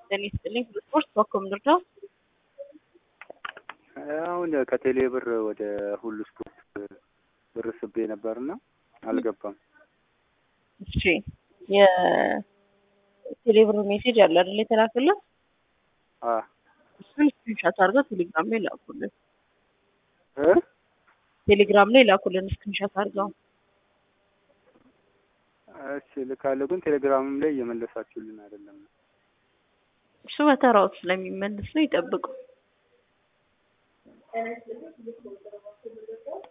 ጤና ይስጥልኝ። ስፖርት በኮም ልርዳው? አሁን ከቴሌ ብር ወደ ሁሉ ስፖርት ብር ስቤ ነበርና አልገባም። እሺ የቴሌ ብር ሜሴጅ አለ አይደል የተላከለት? አ እሱን ስክሪንሻት አድርገው ቴሌግራም ላይ ላኩልን። እ ቴሌግራም ላይ ላኩልን ስክሪንሻት አድርገው። እሺ ልካለሁ፣ ግን ቴሌግራምም ላይ እየመለሳችሁልን አይደለም። እሱ በተራው ስለሚመልስ ነው፣ ይጠብቁ።